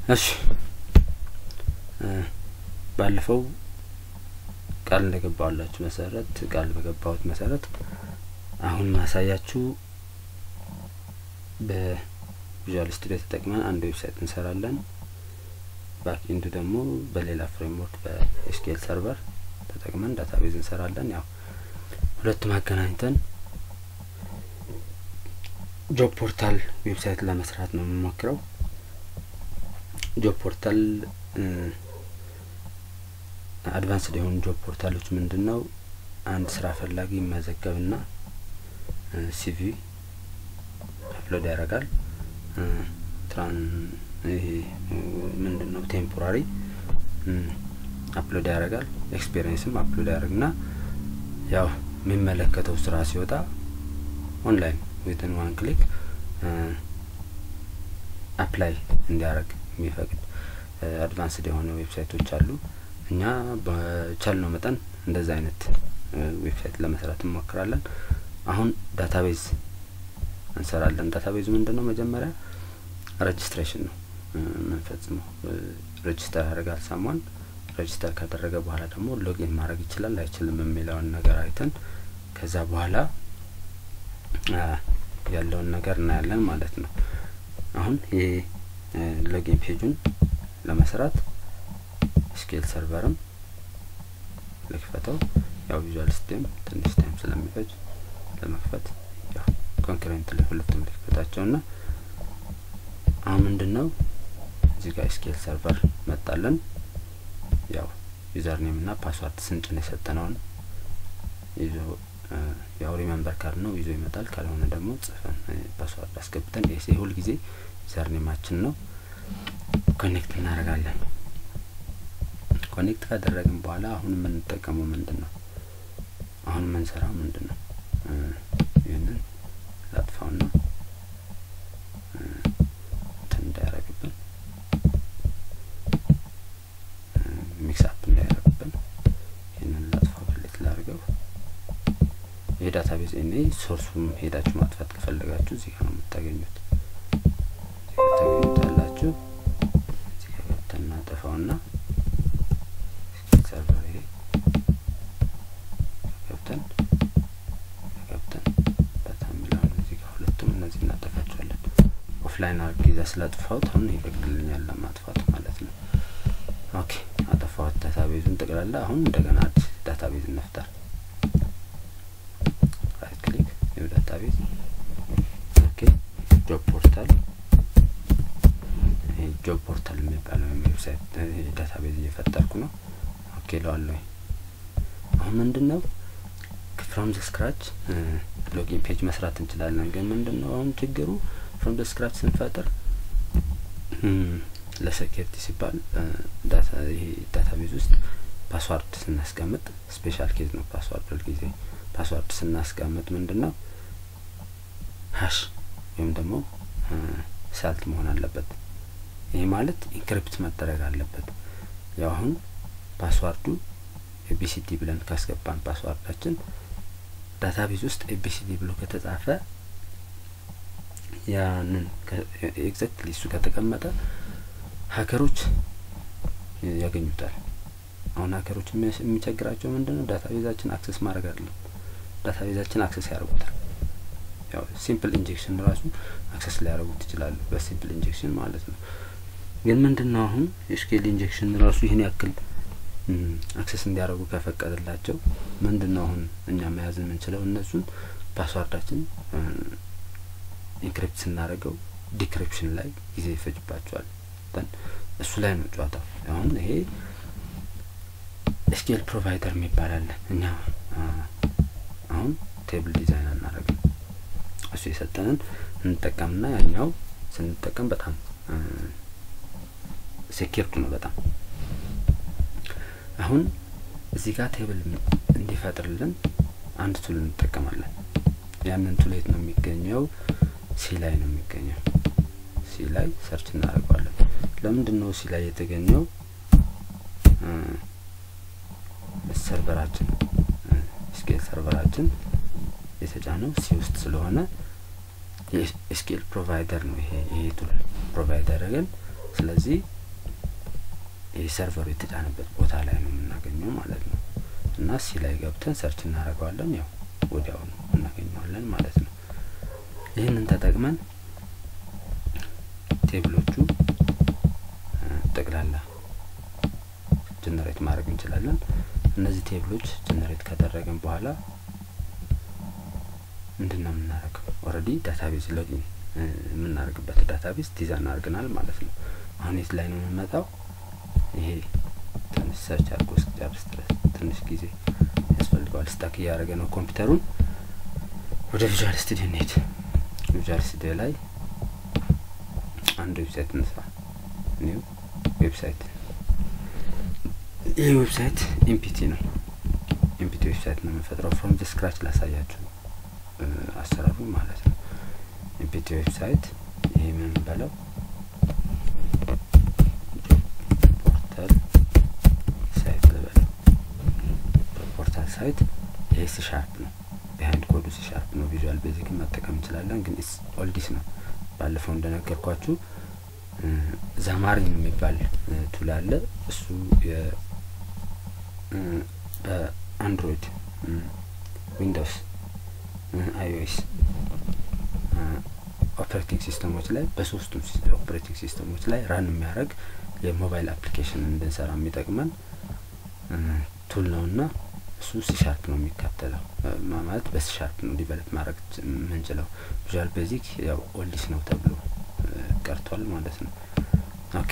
እሺ ባለፈው ቃል እንደገባሁላችሁ መሰረት ቃል በገባሁት መሰረት አሁን ማሳያችሁ በቪዥዋል ስቱዲዮ ተጠቅመን አንድ ዌብሳይት እንሰራለን። ባክ ኤንዱ ደግሞ በሌላ ፍሬምወርክ በኤስኪኤል ሰርቨር ተጠቅመን ዳታቤዝ እንሰራለን። ያው ሁለቱም አገናኝተን ጆብ ፖርታል ዌብሳይት ለመስራት ነው የምንሞክረው። ጆብ ፖርታል አድቫንስድ የሆኑ ጆብ ፖርታሎች ምንድን ነው? አንድ ስራ ፈላጊ ይመዘገብና ሲቪ አፕሎድ ያደርጋል። ትራን ይሄ ምንድን ነው ቴምፖራሪ አፕሎድ ያደርጋል። ኤክስፔሪየንስም አፕሎድ ያደርግና ያው የሚመለከተው ስራ ሲወጣ ኦንላይን ዊትን ዋን ክሊክ አፕላይ እንዲያደርግ የሚፈቅድ አድቫንስድ የሆነ ዌብሳይቶች አሉ። እኛ በቻልነው መጠን እንደዚህ አይነት ዌብሳይት ለመስራት እንሞክራለን። አሁን ዳታቤዝ እንሰራለን። ዳታቤዙ ምንድን ነው? መጀመሪያ ሬጅስትሬሽን ነው የምንፈጽመው። ሬጅስተር ያደርጋል ሳሟን። ሬጅስተር ካደረገ በኋላ ደግሞ ሎጊን ማድረግ ይችላል አይችልም የሚለውን ነገር አይተን ከዛ በኋላ ያለውን ነገር እናያለን ማለት ነው። አሁን ይህ ሎጊን ፔጁን ለመስራት ስኬል ሰርቨርም ልክፈተው። ያው ቪዥዋል ስቱዲዮም ትንሽ ታይም ስለሚፈጅ ለመክፈት ያው ኮንክረንት ላይ ሁለቱም ልክፈታቸው ና አሁን ምንድን ነው እዚህ ጋር ስኬል ሰርቨር መጣለን። ያው ዩዘር ኔም ና ፓስዋርድ ስንጭን የሰጠነውን ይዞ ያው ሪመምበር ካል ነው ይዞ ይመጣል። ካልሆነ ደግሞ ጽፈን ፓስዋርድ አስገብተን ኤሴ ሁል ጊዜ ዩዘር ኔማችን ነው። ኮኔክት እናደርጋለን። ኮኔክት ካደረግን በኋላ አሁን የምንጠቀመው ምንድን ነው? አሁን የምንሰራው ምንድን ነው? ይህንን ላጥፋውና እንትን እንዳያረግብን ሚክስ አፕ እንዳያረግብን ይህንን ላጥፋው፣ ክሊክ ላድርገው። የዳታቤዝ እኔ ሶርሱም ሄዳችሁ ማጥፋት ከፈለጋችሁ እዚህ ጋር ነው የምታገኙት። እዚህ ጋር ታገኙታላችሁ። እዚህ ጋር ገብተን እናጠፋውና ሰርቨር ይሄ ገብተን ገብተን ዳታ የሚለውን እዚህ ጋር ሁለቱም እነዚህ እናጠፋቸዋለን። ኦፍላይን አርግ ይዛ ስላጥፋሁት አሁን ይፈቅድልኛል ለማጥፋት ማለት ነው። ኦኬ አጠፋሁት ዳታቤዙን ጠቅላላ። አሁን እንደገና አዲስ ዳታቤዝ እንፍጠር። ራይት ክሊክ ኒው ዳታቤዝ። ኦኬ ጆብ ፖርታል ጆብ ፖርታል የሚባለው ዌብሳይት ዳታቤዝ እየፈጠርኩ ነው። ኦኬ ለዋለሁ። አሁን ምንድን ነው ፍሮም ዘ ስክራች ሎጊን ፔጅ መስራት እንችላለን። ግን ምንድን ነው አሁን ችግሩ ፍሮም ዘ ስክራች ስንፈጥር ለሴኪሪቲ ሲባል ዳታ ይሄ ዳታቤዝ ውስጥ ፓስዋርድ ስናስቀምጥ ስፔሻል ኬዝ ነው። ፓስዋርድ ሁልጊዜ ፓስዋርድ ስናስቀምጥ ምንድን ነው ሀሽ ወይም ደግሞ ሳልት መሆን አለበት። ይሄ ማለት ኢንክሪፕት መደረግ አለበት። ያው አሁን ፓስዋርዱ ኤቢሲዲ ብለን ካስገባን ፓስዋርዳችን ዳታቤዝ ውስጥ ኤቢሲዲ ብሎ ከተጻፈ ያንን ኤግዛክትሊ እሱ ከተቀመጠ ሀከሮች ያገኙታል። አሁን ሀከሮች የሚቸግራቸው ምንድን ነው? ዳታቤዛችን አክሰስ ማድረግ አይደለም። ዳታቤዛችን አክሰስ ያደርጉታል። ያው ሲምፕል ኢንጀክሽን ራሱ አክሰስ ሊያደርጉት ይችላሉ፣ በሲምፕል ኢንጀክሽን ማለት ነው። ግን ምንድን ነው አሁን የስኬል ኢንጀክሽን ራሱ ይህን ያክል አክሰስ እንዲያደርጉ ከፈቀደላቸው ምንድን ነው አሁን እኛ መያዝ የምንችለው እነሱን ፓስዋርዳችን ኢንክሪፕት ስናደርገው ዲክሪፕሽን ላይ ጊዜ ይፈጅባቸዋል። እሱ ላይ ነው ጨዋታው። አሁን ይሄ ኤስኪኤል ፕሮቫይደር የሚባል አለ። እኛ አሁን ቴብል ዲዛይን አናደርግም። እሱ የሰጠንን እንጠቀምና ያኛው ስንጠቀም በጣም ሴኪርድ ነው በጣም አሁን እዚህ ጋር ቴብል እንዲፈጥርልን አንድ ቱል እንጠቀማለን። ያንን ቱል የት ነው የሚገኘው? ሲ ላይ ነው የሚገኘው። ሲ ላይ ሰርች እናደርገዋለን። ለምንድን ነው ሲ ላይ የተገኘው? ሰርቨራችን ስኬል ሰርቨራችን የተጫነው ሲ ውስጥ ስለሆነ የኤስኬል ፕሮቫይደር ነው ይሄ ይሄ ቱል ፕሮቫይደር ግን ስለዚህ ይህ ሰርቨሩ የተጫነበት ቦታ ላይ ነው የምናገኘው ማለት ነው። እና ሲ ላይ ገብተን ሰርች እናደርገዋለን። ያው ወዲያውኑ እናገኘዋለን ማለት ነው። ይህንን ተጠቅመን ቴብሎቹ ጠቅላላ ጀነሬት ማድረግ እንችላለን። እነዚህ ቴብሎች ጀነሬት ካደረግን በኋላ ምንድን ነው የምናደርገው? ኦልሬዲ ዳታቤዝ ሎጊን የምናደርግበት ዳታቤዝ ዲዛይን አድርገናል ማለት ነው። አሁን የት ላይ ነው የምንመጣው? ይሄ ትንሽ ሰርች አድርጎ እስኪጨርስ ድረስ ትንሽ ጊዜ ያስፈልገዋል። ስታክ እያደረገ ነው ኮምፒውተሩን። ወደ ቪዥዋል ስቱዲዮ እንሄድ። ቪዥዋል ስቱዲዮ ላይ አንድ ዌብሳይት እንስራ። ኒው ዌብሳይት። ይህ ዌብሳይት ኢምፒቲ ነው። ኢምፒቲ ዌብሳይት ነው የምንፈጥረው። ፍሮም ዘ ስክራች ላሳያችሁ አሰራሩ ማለት ነው። ኢምፒቲ ዌብሳይት ይሄ ምን በለው ፖርታል ሳይት ልበለው። ፖርታል ሳይት ይሄ ሲ ሻርፕ ነው። ቢሃይንድ ኮዱ ሲ ሻርፕ ነው። ቪዥዋል ቤዚክን መጠቀም እንችላለን፣ ግን ኢስ ኦልዲስ ነው። ባለፈው እንደነገርኳችሁ ዛማሪን የሚባል ቱል አለ። እሱ በአንድሮይድ ዊንዶውስ አይኦኤስ ኦፕሬቲንግ ሲስተሞች ላይ በሶስቱም ኦፕሬቲንግ ሲስተሞች ላይ ራን የሚያደርግ የሞባይል አፕሊኬሽን እንድንሰራ የሚጠቅመን ቱል ነው እና እሱ ሲሻርፕ ነው የሚከተለው ማለት በሲሻርፕ ነው ዲቨሎፕ ማድረግ የምንችለው። ቪዥዋል ቤዚክ ያው ኦልዲስ ነው ተብሎ ቀርቷል ማለት ነው። ኦኬ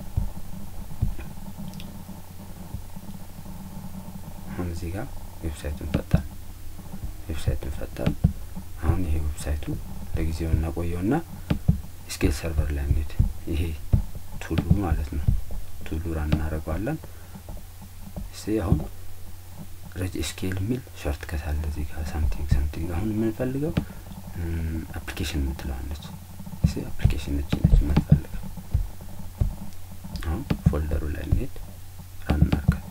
አሁን እዚህ ጋር ዌብሳይቱን ፈጣን ዌብሳይቱን ፈጣን። አሁን ይሄ ዌብሳይቱ ለጊዜው እናቆየውና ስኬል ሰርቨር ላይ እንሂድ። ይሄ ቱሉ ማለት ነው። ቱሉ ራን እናደርገዋለን። እሺ አሁን ረጅ ስኬል የሚል ሾርት ከት አለ እዚህ ጋር ሳምቲንግ ሳምቲንግ። አሁን የምንፈልገው አፕሊኬሽን የምትለዋለች እሺ አፕሊኬሽን ነች ነች የምንፈልገው። አሁን ፎልደሩ ላይ እንሄድ ራን እናድርጋል።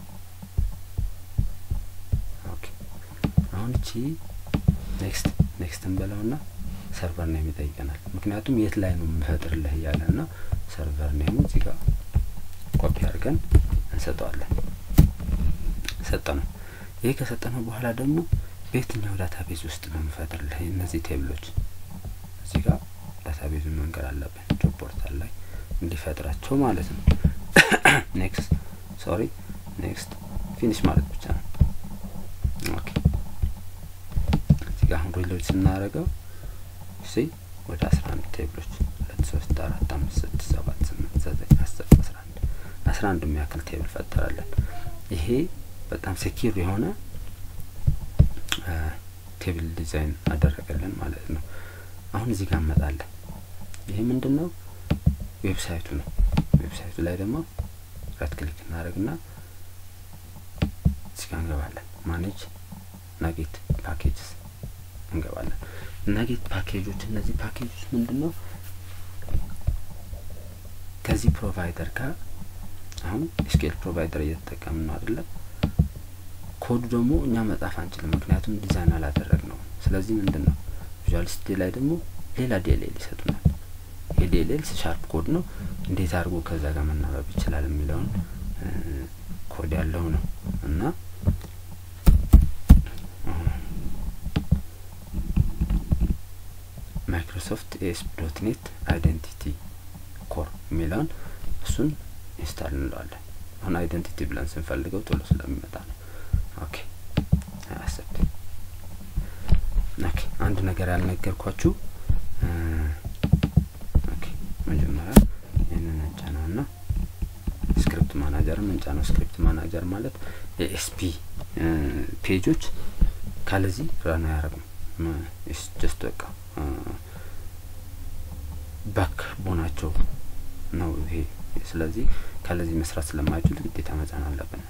ኦኬ አሁን እቺ ኔክስት ኔክስት እንበለውና ሰርቨር ኔም ይጠይቀናል። ምክንያቱም የት ላይ ነው የምፈጥርልህ እያለ እና ሰርቨር ኔሙ እዚህ ጋር ኮፒ አድርገን እንሰጠዋለን። ሰጠ ነው። ይሄ ከሰጠነው በኋላ ደግሞ በየትኛው ዳታቤዝ ውስጥ ነው የምፈጥርልህ እነዚህ ቴብሎች እዚህ ጋር ዳታቤዙን መንገድ አለብን። ጆብ ፖርታል ላይ እንዲፈጥራቸው ማለት ነው። ኔክስት ሶሪ ኔክስት ፊኒሽ ማለት ብቻ ነው። ኦኬ እዚህ ጋር አሁን ሪሎድ ስናደርገው እሺ ወደ አስራ አንድ ቴብሎች ሁለት ሶስት አራት አምስት ስድስት ሰባት ስምንት ዘጠኝ አስር አስራ አንድ አስራ አንድ የሚያክል ቴብል ፈጠራለን። ይሄ በጣም ሴኪር የሆነ ቴብል ዲዛይን አደረገልን ማለት ነው። አሁን እዚህ ጋር እንመጣለን። ይሄ ምንድን ነው? ዌብሳይቱ ነው። ዌብሳይቱ ላይ ደግሞ ራይት ክሊክ እናደርግና እዚህ ጋር እንገባለን። ማኔጅ ናጌት ፓኬጅስ እንገባለን። ናጌት ፓኬጆች፣ እነዚህ ፓኬጆች ምንድን ነው? ከዚህ ፕሮቫይደር ጋር አሁን ስኬል ፕሮቫይደር እየተጠቀምን ነው አይደለም? ኮዱ ደግሞ እኛ መጻፍ አንችልም፣ ምክንያቱም ዲዛይን አላደረግ ነው። ስለዚህ ምንድን ነው ቪዥዋል ስቱዲዮ ላይ ደግሞ ሌላ ዲኤልኤል ይሰጡናል። የዲኤልኤል ሻርፕ ኮድ ነው። እንዴት አድርጎ ከዛ ጋር መናበብ ይችላል የሚለውን ኮድ ያለው ነው እና ማይክሮሶፍት ኤስ ዶት ኔት አይደንቲቲ ኮር የሚለውን እሱን ኢንስታል እንለዋለን። አሁን አይደንቲቲ ብለን ስንፈልገው ቶሎ ስለሚመጣ ነው። ኦኬ አሰብት ኦኬ አንድ ነገር ያልነገርኳችሁ ኦኬ መጀመሪያ ይህንን እንጫነው ና ስክሪፕት ማናጀርም እንጫነው። ስክሪፕት ማናጀር ማለት የኤስፒ ፔጆች ካለዚህ ራን አያረጉም። ጀስት በቃ ባክ ቦናቸው ነው ይሄ። ስለዚህ ካለዚህ መስራት ስለማይችሉ ግዴታ መጫን አለብን።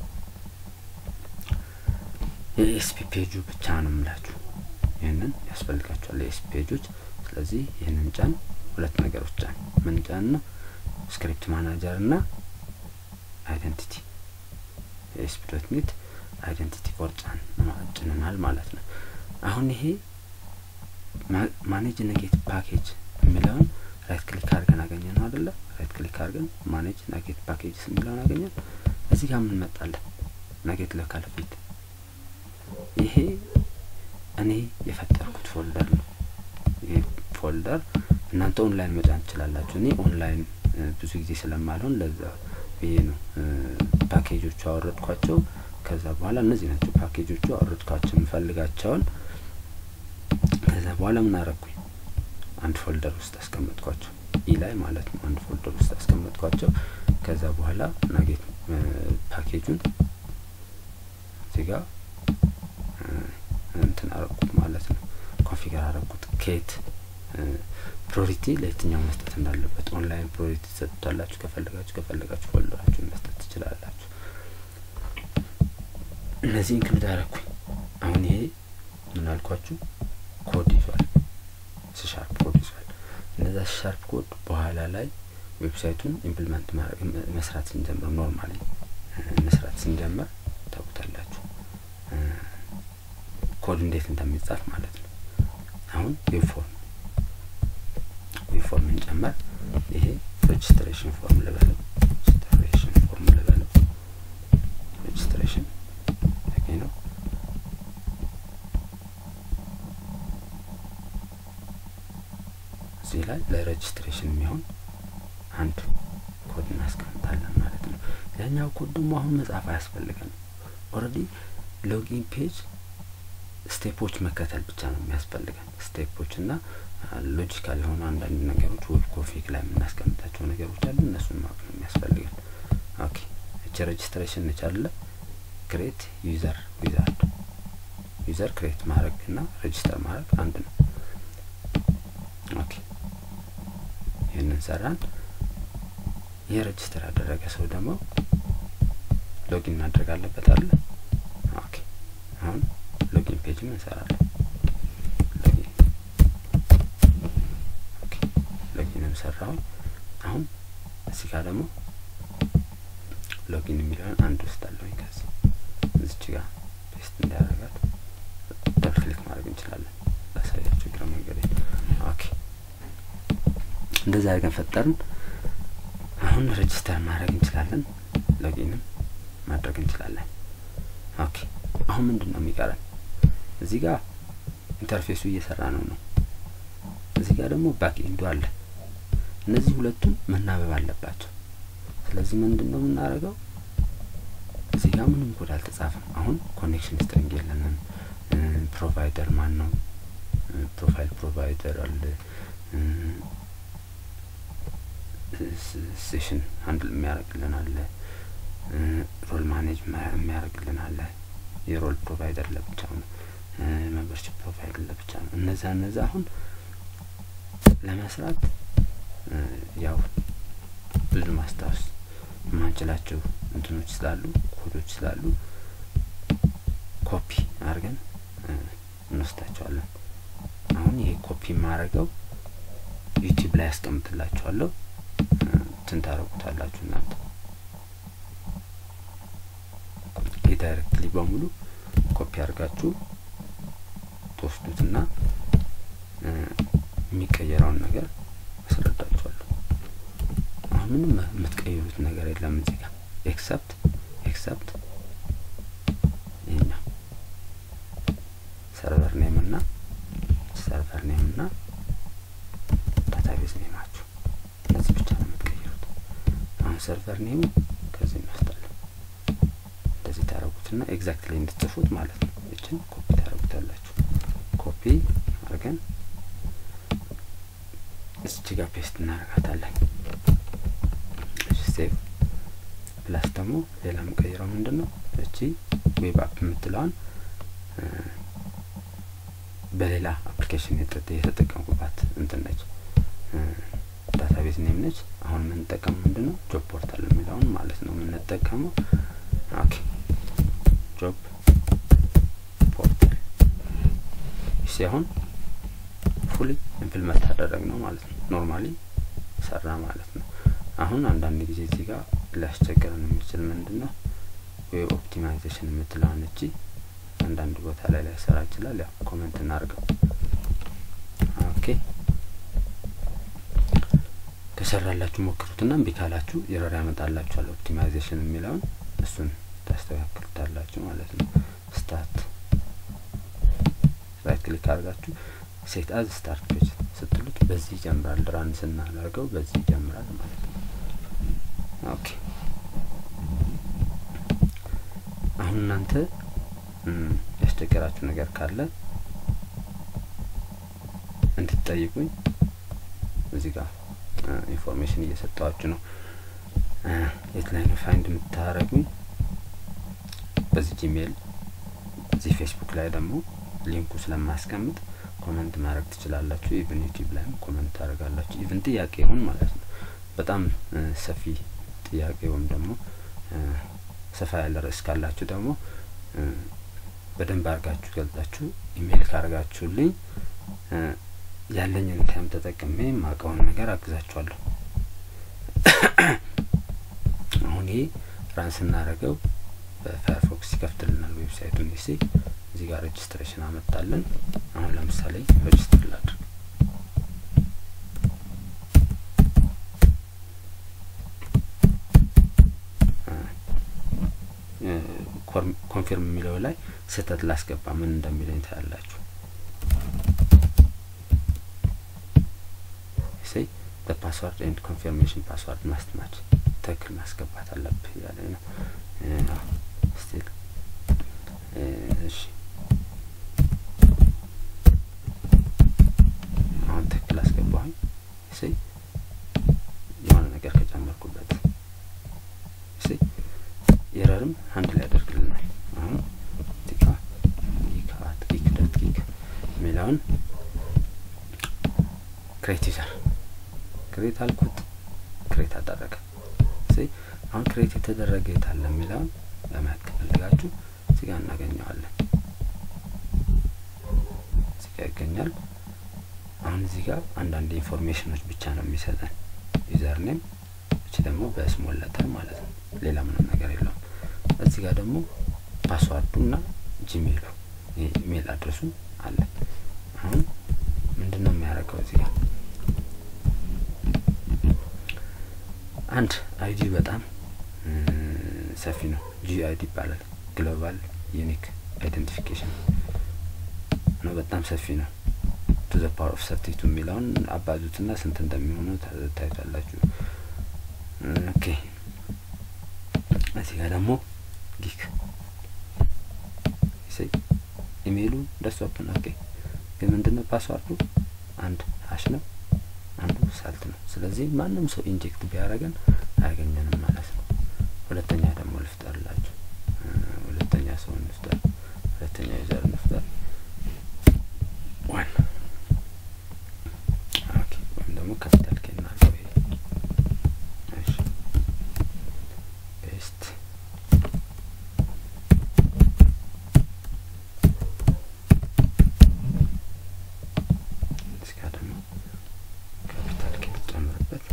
የኤስፒ ፔጁ ብቻ ነው የምላችሁ። ይህንን ያስፈልጋቸዋል የኤስፒ ፔጆች። ስለዚህ ይህንን ጫን፣ ሁለት ነገሮች ጫን። ምን ጫን ነው? ስክሪፕት ማናጀር እና አይደንቲቲ የኤስፒ ዶት ኔት አይደንቲቲ ኮር ጫን ጭንናል ማለት ነው። አሁን ይሄ ማኔጅ ነጌት ፓኬጅ የሚለውን ራይት ክሊክ አድርገን አገኘ ነው አደለ? ራይት ክሊክ አድርገን ማኔጅ ናጌት ፓኬጅስ የሚለውን አገኘን። እዚህ ጋር ምን መጣለን? ናጌት ሎካል ፊልድ። ይሄ እኔ የፈጠርኩት ፎልደር ነው። ይሄ ፎልደር እናንተ ኦንላይን መጫን ትችላላችሁ። እኔ ኦንላይን ብዙ ጊዜ ስለማልሆን ለዛ ብዬ ነው ፓኬጆቹ አወረድኳቸው። ከዛ በኋላ እነዚህ ናቸው ፓኬጆቹ አወረድኳቸው የምፈልጋቸውን። ከዛ በኋላ ምን አረግኩኝ? አንድ ፎልደር ውስጥ አስቀመጥኳቸው ኢ ላይ ማለት ነው። አንድ ፎልደር ውስጥ አስቀመጥኳቸው። ከዛ በኋላ ናጌት ፓኬጁን እዚህ ጋር እንትን አረግኩት ማለት ነው። ኮንፊገር አረግኩት ከየት ፕሮሪቲ ለየትኛው መስጠት እንዳለበት ኦንላይን ፕሮሪቲ ትሰጡታላችሁ። ከፈለጋችሁ ከፈለጋችሁ ፎልደራችሁን መስጠት ትችላላችሁ። እነዚህ ኢንክሉድ አረኩኝ። አሁን ይሄ ምን አልኳችሁ? ኮድ ይዟል፣ ሲሻርፕ ኮድ ይዟል። እነዛ ሲሻርፕ ኮድ በኋላ ላይ ዌብሳይቱን ኢምፕሊመንት መስራት ስንጀምር ኖርማሊ መስራት ስንጀምር ታውቁታላችሁ ኮድ እንዴት እንደሚጻፍ ማለት ነው። አሁን ዌብፎርም ዌብፎርም እንጨመር። ይሄ ሬጅስትሬሽን ፎርም ልበለው፣ ሬጅስትሬሽን ፎርም ልበለው፣ ሬጅስትሬሽን ይሄ ነው። እዚህ ላይ ለሬጅስትሬሽን የሚሆን አንድ ኮድ እናስቀምጣለን ማለት ነው። ያኛው ኮድ ደግሞ አሁን መጻፍ አያስፈልገንም። ኦልሬዲ ሎጊን ፔጅ ስቴፖች መከተል ብቻ ነው የሚያስፈልገን። ስቴፖች እና ሎጂካል የሆኑ አንዳንድ ነገሮች ዌብ ኮንፊግ ላይ የምናስቀምጣቸው ነገሮች አሉ። እነሱን ማወቅ ነው የሚያስፈልገን። ኦኬ እቺ ሬጅስትሬሽን ነች አለ ክሬት ዩዘር ዊዛርድ ዩዘር ክሬት ማድረግ እና ሬጅስተር ማድረግ አንድ ነው። ኦኬ ይህንን ሰራን። ይህ ሬጅስተር ያደረገ ሰው ደግሞ ሎጊን ማድረግ አለበት አለ። ኦኬ አሁን ሎጊን ፔጅም እንሰራለን። ሎጊን ኦኬ ሎጊንም ሰራሁኝ። አሁን እዚህ ጋር ደግሞ ሎጊን የሚለውን አንድ ውስጥ አለሁኝ። ከዚህ እዚች ጋር ፔስት እንዲያደርጋት ደብል ክሊክ ማድረግ እንችላለን። ላሳያችሁ እግረ መንገድ። ኦኬ እንደዚህ አድርገን ፈጠርን። አሁን ሬጅስተር ማድረግ እንችላለን። ሎጊንም ማድረግ እንችላለን። ኦኬ አሁን ምንድን ነው የሚቀረን? እዚህ ጋር ኢንተርፌሱ እየሰራ ነው ነው። እዚህ ጋር ደግሞ ባክ ኤንዱ አለ። እነዚህ ሁለቱም መናበብ አለባቸው። ስለዚህ ምንድን ነው የምናደርገው? እዚህ ጋር ምንም ኮድ አልተጻፈም። አሁን ኮኔክሽን ስትሪንግ የለንም። ፕሮቫይደር ማን ነው? ፕሮፋይል ፕሮቫይደር አለ። ሴሽን አንድ የሚያደርግልን አለ። ሮል ማኔጅ የሚያደርግልን አለ። የሮል ፕሮቫይደር ለብቻው ነው። ሜምበርሽፕ ፕሮፋይል ለብቻ ነው። እነዛ እነዛ አሁን ለመስራት ያው ብዙ ማስታወስ የማንችላቸው እንትኖች ስላሉ ኮዶች ስላሉ ኮፒ አድርገን እንወስዳቸዋለን። አሁን ይሄ ኮፒ የማደርገው ዩቲዩብ ላይ ያስቀምጥላችኋለሁ። እንትን ታደርጉታላችሁ እናንተ ይህ ዳይሬክትሊ በሙሉ ኮፒ አድርጋችሁ ትወስዱትና የሚቀየረውን ነገር አስረዳችኋለሁ። አሁን ምንም የምትቀይሩት ነገር የለም እዚህ ጋር ኤክሰፕት ኤክሰፕት ይህኛው ሰርቨር ኔም እና ሰርቨር ኔም እና ዳታቤዝ ኔማችሁ እነዚህ ብቻ ነው የምትቀይሩት። አሁን ሰርቨር ኔሙ ከዚህ እንወስዳለን። እንደዚህ ታደረጉትና ኤግዛክትሊ እንድትጽፉት ማለት ነው። ይችን ኮፒ ታደረጉታላችሁ። ኮፒ አድርገን እዚች ጋር ፔስት እናደርጋታለን። ሴቭ ፕላስ ደግሞ ሌላ የምቀይረው ምንድን ነው? እቺ ዌብ አፕ የምትለዋን በሌላ አፕሊኬሽን የተጠቀምኩባት እንትን ነች፣ ዳታቤዝ ኔም ነች። አሁን የምንጠቀመው ምንድን ነው? ጆብ ፖርታል የሚለውን ማለት ነው የምንጠቀመው። ኦኬ ጆብ ፖርታል ሲሆን ፉሊ ኢምፕልመንት አደረግ ነው ማለት ነው። ኖርማሊ ሰራ ማለት ነው። አሁን አንዳንድ ጊዜ እዚህ ጋር ሊያስቸግረን የሚችል ምንድን ነው ዌብ ኦፕቲማይዜሽን የምትለዋን እቺ አንዳንድ ቦታ ላይ ላይሰራ ይችላል። ያው ኮመንት እናርገው። ኦኬ ከሰራላችሁ ሞክሩትና እምቢ ካላችሁ ኤረር ያመጣላችኋል። ኦፕቲማይዜሽን የሚለውን እሱን ታስተካክሉታላችሁ ማለት ነው። ስታርት ራይት ክሊክ አድርጋችሁ ሴት አዝ ስታርት ፔጅ ስትሉት በዚህ ይጀምራል። ራን ስናደርገው በዚህ ይጀምራል ማለት ነው። ኦኬ አሁን እናንተ ያስቸገራችሁ ነገር ካለ እንድትጠይቁኝ እዚህ ጋር ኢንፎርሜሽን እየሰጠዋችሁ ነው። የት ላይ ነው ፋይንድ የምታደርጉኝ? በዚህ ጂሜል፣ እዚህ ፌስቡክ ላይ ደግሞ ሊንኩ ስለማስቀምጥ ኮመንት ማድረግ ትችላላችሁ። ኢቭን ዩቲዩብ ላይም ኮመንት ታደርጋላችሁ። ኢቭን ጥያቄ ይሁን ማለት ነው። በጣም ሰፊ ጥያቄ ወይም ደግሞ ሰፋ ያለ ርዕስ ካላችሁ ደግሞ በደንብ አድርጋችሁ ገልጻችሁ ኢሜይል ካደርጋችሁልኝ ያለኝን ታይም ተጠቅሜ የማውቀውን ነገር አግዛችኋለሁ። አሁን ይሄ ራን ስናደርገው በፋየርፎክስ ይከፍትልናል ዌብሳይቱን ሲ እዚህ ጋር ሬጅስትሬሽን አመጣለን። አሁን ለምሳሌ ሬጅስትር ላድርግ። ኮንፊርም የሚለው ላይ ስህተት ላስገባ ምን እንደሚለኝ ታያላችሁ። ሴይ በፓስዋርድ ኤንድ ኮንፊርሜሽን ፓስዋርድ ማስት ማች ትክክል ማስገባት አለብህ እያለኝ ነው። ስቲል እሺ፣ አሁን ትክክል አስገባሁኝ። ሴይ የሆነ ነገር ከጨመርኩበት ሴይ ኤረርም አንድ ላይ ያደርግልናል። አሁን ቲካ ጊክ አት ጊክ ዶት ጊክ የሚለውን ክሬት ዩዘር ክሬት አልኩት፣ ክሬት አደረገ። አሁን ክሬት የተደረገ የታለ የሚለውን ለማየት ከፈለጋችሁ እዚህ ጋር እናገኘዋለን። እዚህ ጋር ይገኛል። አሁን እዚህ ጋር አንዳንድ ኢንፎርሜሽኖች ብቻ ነው የሚሰጠን። ዩዘር ኔም፣ እቺ ደግሞ በስሞል ለተር ማለት ነው። ሌላ ምንም ነገር የለውም። እዚህ ጋር ደግሞ ፓስዋርዱ እና ጂሜሉ ኢሜል አድረሱ አለ። አሁን ምንድን ነው የሚያደርገው እዚህ ጋር አንድ አይዲ በጣም ሰፊ ነው። ጂ አይዲ ይባላል። ግሎባል ዩኒክ አይደንቲፊኬሽን ነው። በጣም ሰፊ ነው። ቱ ዘ ፓወር ኦፍ ሰርቲቱ የሚለውን አባዙትና ስንት እንደሚሆኑ ታዩታላችሁ። ኦኬ እዚህ ጋር ደግሞ ጊክ ኢሜይሉ ደስ ኦፕን ኦኬ። ግን ምንድነው ፓስዋርዱ አንድ ሀሽ ነው አንዱ ሳልት ነው። ስለዚህ ማንም ሰው ኢንጀክት ቢያደርገን አያገኘንም ማለት ነው። ሁለተኛ ደግሞ ልፍጠርላችሁ። ሁለተኛ ሰው እንፍጠር፣ ሁለተኛ ዩዘር እንፍጠር። ዋን ኦኬ። ወይም ደግሞ ካፒታል ኬ እናድርገው። ይሄ እሺ፣ ፔስት እዚህ ጋር ደግሞ ካፒታል ኬ ጨምርበት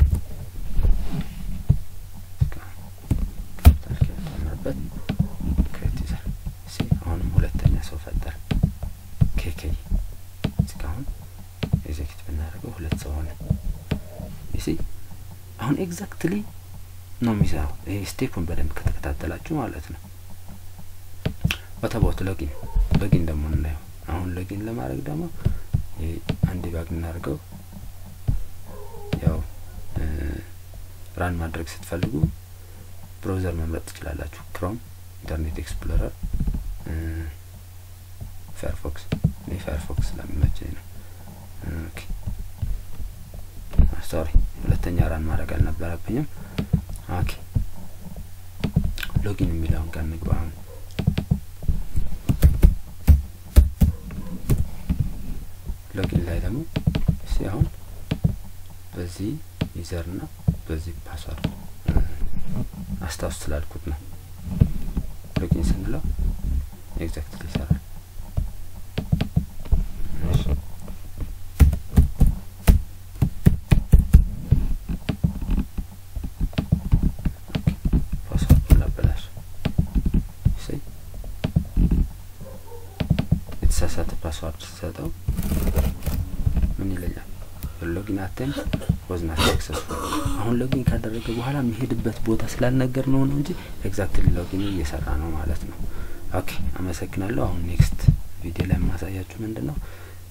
ካፒታል ኬ ጨምርበት ክሬት ዩዘር ሲ አሁንም ሁለተኛ ሰው ፈጠር ኬኬ እስካሁን ኤግዜኪት ብናደርገው ሁለት ሰው ሆነ ሲ አሁን ኤግዛክትሊ ነው የሚሰራው ይሄ ስቴፑን በደንብ ከተከታተላችሁ ማለት ነው ወተቦት ሎጊን ሎጊን ደግሞ እናየው አሁን ሎጊን ለማድረግ ደግሞ አንድ ባግ እናደርገው ያው ራን ማድረግ ስትፈልጉ ብራውዘር መምረጥ ትችላላችሁ። ክሮም፣ ኢንተርኔት ኤክስፕሎረር፣ ፋየርፎክስ። እኔ ፋየርፎክስ ስለሚመቸኝ ነው። ኦኬ ሶሪ፣ ሁለተኛ ራን ማድረግ አልነበረብኝም። ኦኬ ሎጊን የሚለውን ጋር እንግባ። አሁን ሎጊን ላይ ደግሞ እስቲ አሁን በዚህ ዩዘር እና በዚህ ፓስዋርድ አስታውስ ስላልኩት ነው። ሎጊን ስንለው ኤግዛክትሊ ይሰራል። እሺ ፓስዋርዱን ላበላሽ እሰይ የተሳሳተ ፓስዋርድ ሲሰጠው ምን ይለኛል? ሎጊን አቴምፕት ወዝ ናት ሰክሰስፉል። አሁን ሎጊን ካደረገ በኋላ የሚሄድበት ቦታ ስላልነገር ነው ነው እንጂ ኤግዛክትሊ ሎጊን እየሰራ ነው ማለት ነው። ኦኬ አመሰግናለሁ። አሁን ኔክስት ቪዲዮ ላይ የማሳያችሁ ምንድን ነው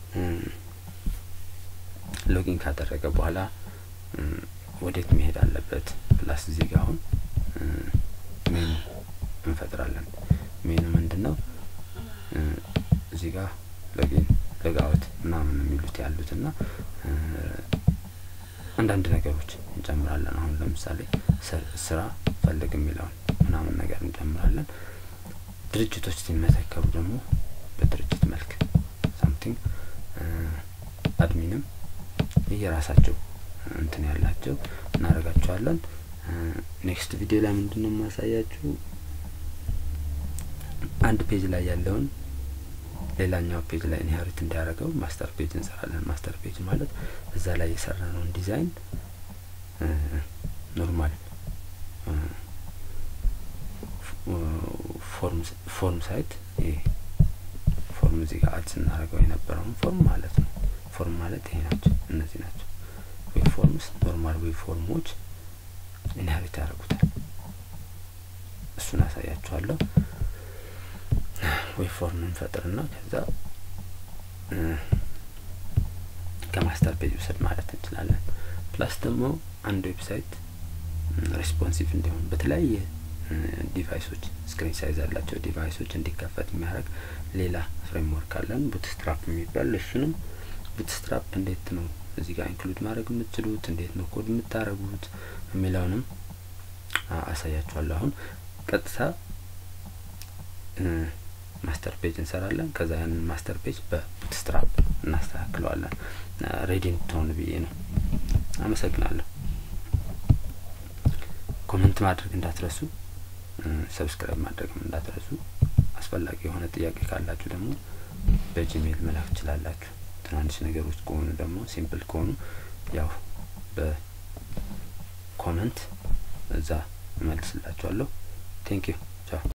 ሎጊን ካደረገ በኋላ ወዴት መሄድ አለበት ፕላስ እዚህ ጋር አሁን ሜኑ እንፈጥራለን። ሜኑ ምንድን ነው እዚህ ጋር ሎጊን ሎግአውት ምናምን የሚሉት ያሉት እና አንዳንድ ነገሮች እንጨምራለን። አሁን ለምሳሌ ስራ ፈልግ የሚለውን ምናምን ነገር እንጨምራለን። ድርጅቶች ሲመዘገቡ ደግሞ በድርጅት መልክ ሳምቲንግ አድሚንም የራሳቸው እንትን ያላቸው እናደርጋቸዋለን። ኔክስት ቪዲዮ ላይ ምንድን ነው የማሳያችሁ አንድ ፔጅ ላይ ያለውን ሌላኛው ፔጅ ላይ ኢንሄሪት እንዲያደርገው ማስተር ፔጅ እንሰራለን። ማስተር ፔጅ ማለት እዛ ላይ የሰራነውን ዲዛይን ኖርማል ፎርም ሳይት ፎርም እዚህ ጋር አድ ስናደርገው የነበረውን ፎርም ማለት ነው። ፎርም ማለት ይሄ ናቸው፣ እነዚህ ናቸው። ዌብ ፎርምስ ኖርማል ዌብ ፎርሞች ኢንሄሪት ያደርጉታል። እሱን አሳያችኋለሁ። ዌብ ፎርም እንፈጥርና ከዛ ከማስተር ፔጅ ውሰድ ማለት እንችላለን። ፕላስ ደግሞ አንድ ዌብሳይት ሬስፖንሲቭ እንዲሆን በተለያየ ዲቫይሶች ስክሪን ሳይዝ ያላቸው ዲቫይሶች እንዲከፈት የሚያደርግ ሌላ ፍሬምወርክ አለን ቡትስትራፕ የሚባል እሱንም ቡትስትራፕ እንዴት ነው እዚህ ጋር ኢንክሉድ ማድረግ የምትችሉት እንዴት ነው ኮድ የምታደርጉት የሚለውንም አሳያችኋለሁ። አሁን ቀጥታ ማስተር ፔጅ እንሰራለን። ከዛ ያንን ማስተር ፔጅ በቡትስትራፕ እናስተካክለዋለን። ሬዲ እንድትሆኑ ብዬ ነው። አመሰግናለሁ። ኮመንት ማድረግ እንዳትረሱ፣ ሰብስክራይብ ማድረግም እንዳትረሱ። አስፈላጊ የሆነ ጥያቄ ካላችሁ ደግሞ በጂሜል መላክ ትችላላችሁ። ትናንሽ ነገሮች ከሆኑ ደግሞ ሲምፕል ከሆኑ ያው በኮመንት እዛ እመልስላችኋለሁ። ቴንክ ዩ ቻው